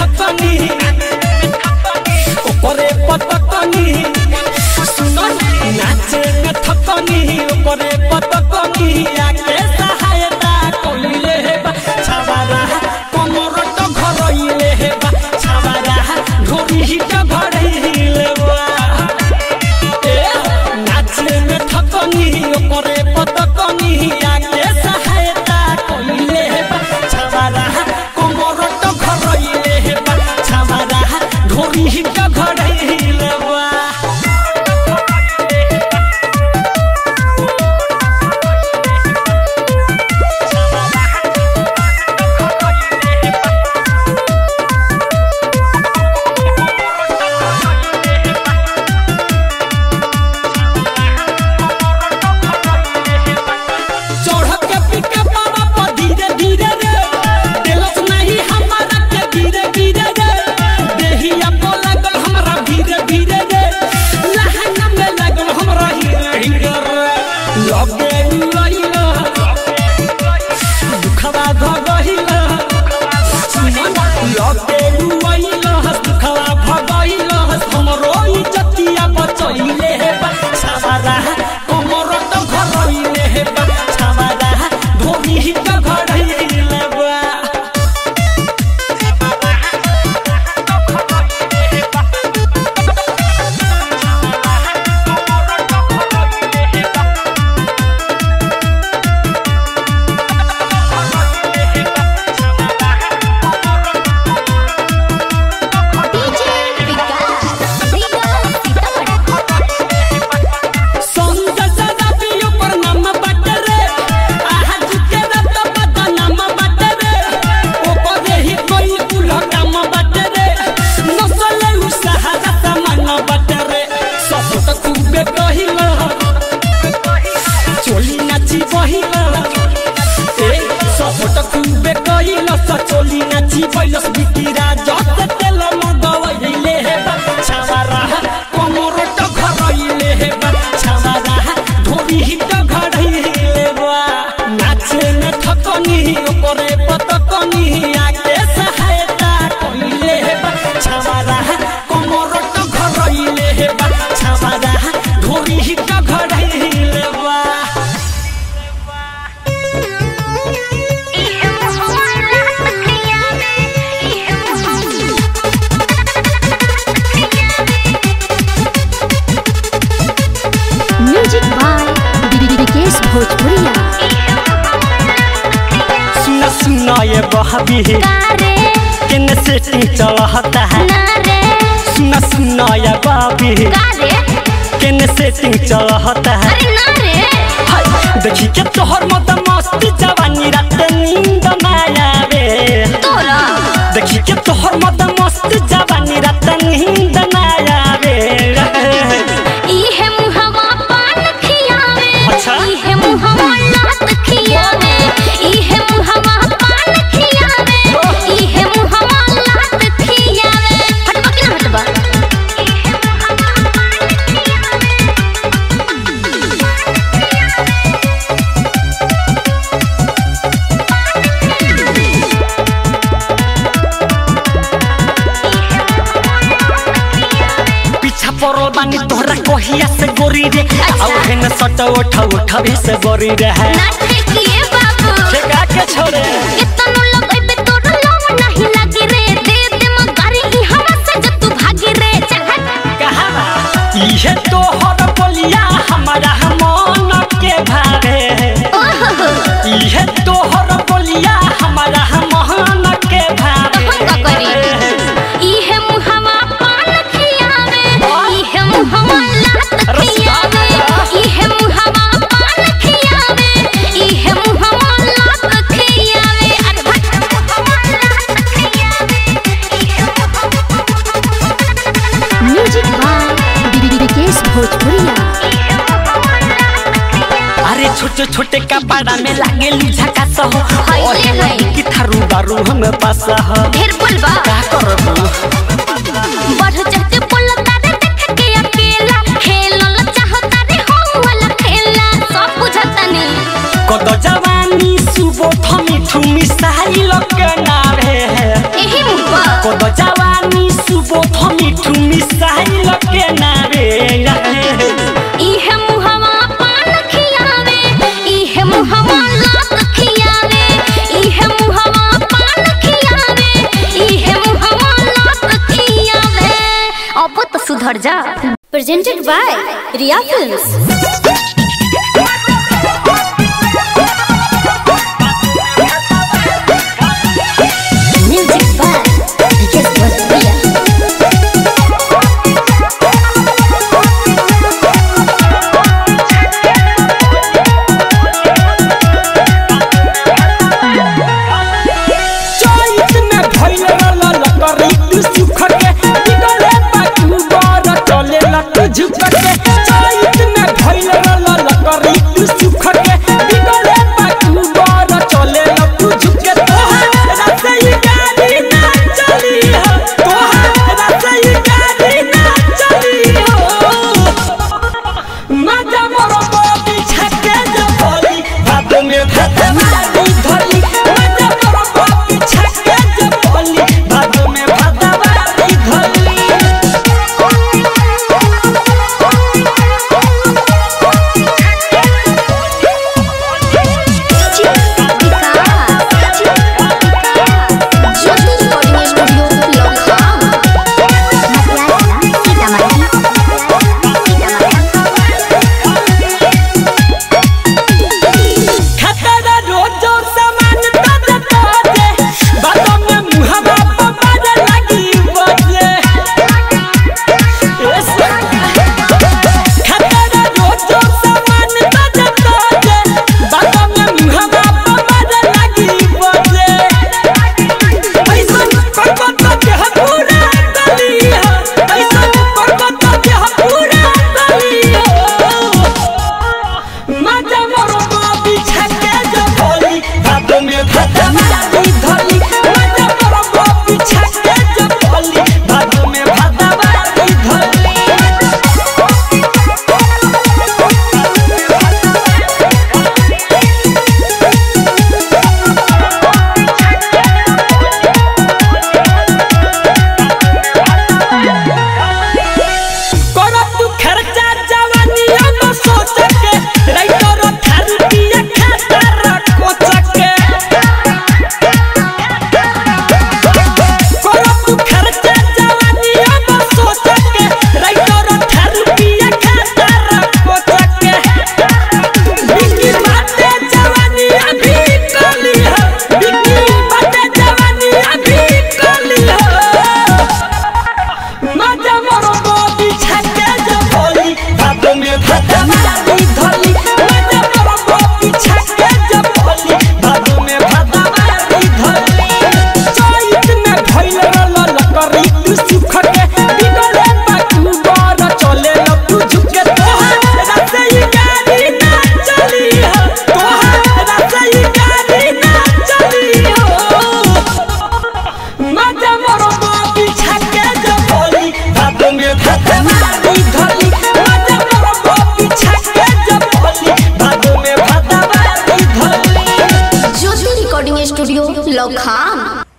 थकनी ओकरे पतकनी सुनो नाचे में थकनी ओकरे पतकनी आके सहायता कइले हेबा छावारा कमर तो घरइले हेबा छावारा ढोरी हिट घरइले बा ए नाचे में थकनी ओकरे पतकनी आके सहायता कइले हेबा छावारा कमर तो घरइले हेबा छावारा ढोरी हिट घरइले बा चढ़ के पीके बाबा पर धीरे धीरे रे दिलस नहीं हमारा के धीरे धीरे रे देहिया को लगल हमरा धीरे धीरे रे लहंगा में लगल हमरा हीरे हीरे रे लगे उड़ैला दुखवा भ गहिला लगे उड़ैला दुखवा भ गहिला हमरो इज्जतिया बचैले हे बा छावारा कमर त घरइले हे बा छावारा धोनी हिट घरइले बा डीजे विकास विकास सीतामढ़ी संग सदा पियो पर नाम बटरे आज के रत बद नाम बटरे ओ पदे ही कोई कुल काम बटरे नसले उ सहारा समान बटरे सब त खूबे कहिला चोली नाची बहिला ए सब त खूबे कहिला स चोली नाची बैलस बितिरा जत तेल मगवइले हे बा छावारा कमर त घरइले हे बा छावारा ढोरी हिट घरइले बा नाचे में थकनी ओकरे पतकनी आके सहायता कइले हे बा छावारा कमर त घरइले हे बा छावारा ढोरी हिट घरइले बा इहे मोहल्ला तखिया में इहे म्यूजिक बाय विकेश भोजपुरिया सुन सुन ये बहबी कारे केन सेटिंग चलता है नारे सुन सुन ये बहबी कारे केन सेटिंग चलता है अरे नारे हाय, देखी के तोहर मत मस्ती जवानी रात नींद ना आवे तोरा देखी के तोहर मत मस्ती जवानी रात नींद ना आवे इहे मुहवा पान खियावे अच्छा। इहे मुहवा लात खियावे इहे मुहवा पान खियावे इहे मुहवा लात खियावे हटबा कि ना हटबा इहे मुहवा पान पीछा पड़ल बानी तोहरा कहिया से गोरी रे अच्छा। और हेन सट उठा उठा से गोरी रे है ना ठेकिए बाबू ठेका के छोड़े कितनो लगइबे तोर लव नहीं लगी रे दे दे मगारी ई हवा से जब तू भागी रे चाहत कहा इहे तोहर बोलिया हमारा मन के भावे ओहो इहे तोहर बोलिया हमारा मन के भावे तो हम का करी इहे मुहवा पान खियावे इहे मुहवा लात खियावे इहे मुहवा पान खियावे इहे मुहवा लात खियावे अरे भट मुहवा लात खियावे इहे म्यूजिक बाय विकेश भोजपुरिया अरे छोटे छोटे कपड़ा में लागे झका सहो हाय, ओहे हाय। लगी कि थारू बारू हम पास हो ढेर बोलबा का करबू बढ़ चढ़ते बोलता रे देख के अकेला खेलल चाहता रे हम वाला खेला सब बुझतनी कत जवानी सुबोध मिठू मिसाइल के नारे एही मुबा अब जवानी सुबोध मिठू मिसाइल के नारे इहे मुहवा पान खियावे इहे मुहवा लात खियावे इहे मुहवा पान खियावे इहे मुहवा लात खियावे अब तो सुधर जा presented by Riya films music by Vikesh Bhojpuriya चैत में भइल रहल लकड़ी तू सुख के बिगड़े बाटू बर चले लक झुक के चैत में भइल रहल लकड़ी तू सुख के बिगड़े बाटू बर चले लक झुक के तोहार रसई गाड़ी ना चली हो तोहार रसई गाड़ी ना चली हो मजा मोरो बॉडी छके जबली भाद में भाद मारी धली मजा मोरो बॉडी छके जबली भाद में भाद मारी धली खतरा रोजो सामान ताजे ताजे बातों में मुहवा पमार लगी बजे खतरा रोजो सामान ताजे ताजे बातों में मुहवा पमार लगी बजे ऐसा करबो तो देह पूरा गली हो ऐसा करबो तो देह पूरा गली हो मजा मोरो बाबी छके जबली भादो में भाद मारी धली मजा मोरो बाबी छके जबली भादो में भाद मारी धली करो तू खर्चा जवानी अब सोच के राइटर थारू पिया खाता रखो चके करो तू खर्चा जवानी अब सोच के राइटर थारू पिया खाता रखो चके बिकी बाते जवानी अभी कली है बिकी बाते जवानी अभी कली है मजा मोरो बॉडी छके जबली भाद में भाद मारी धली मजा मोरो बॉडी छके जबली भाद में भाद मारी धली चैत में भइल रहल लकड़ी तू सुख के बिगड़े बाटू बर चले लपू झुके तोहार रसई गाड़ी ना चली हो तोहार रसई गाड़ी ना चली हो मजा मोरो बाबी छके जबली भाद में भाद मारी धली मजा मोरो बाबी छके जबली भाद में भाद मारी धली ज्योति रिकॉर्डिंग स्टूडियो लखाम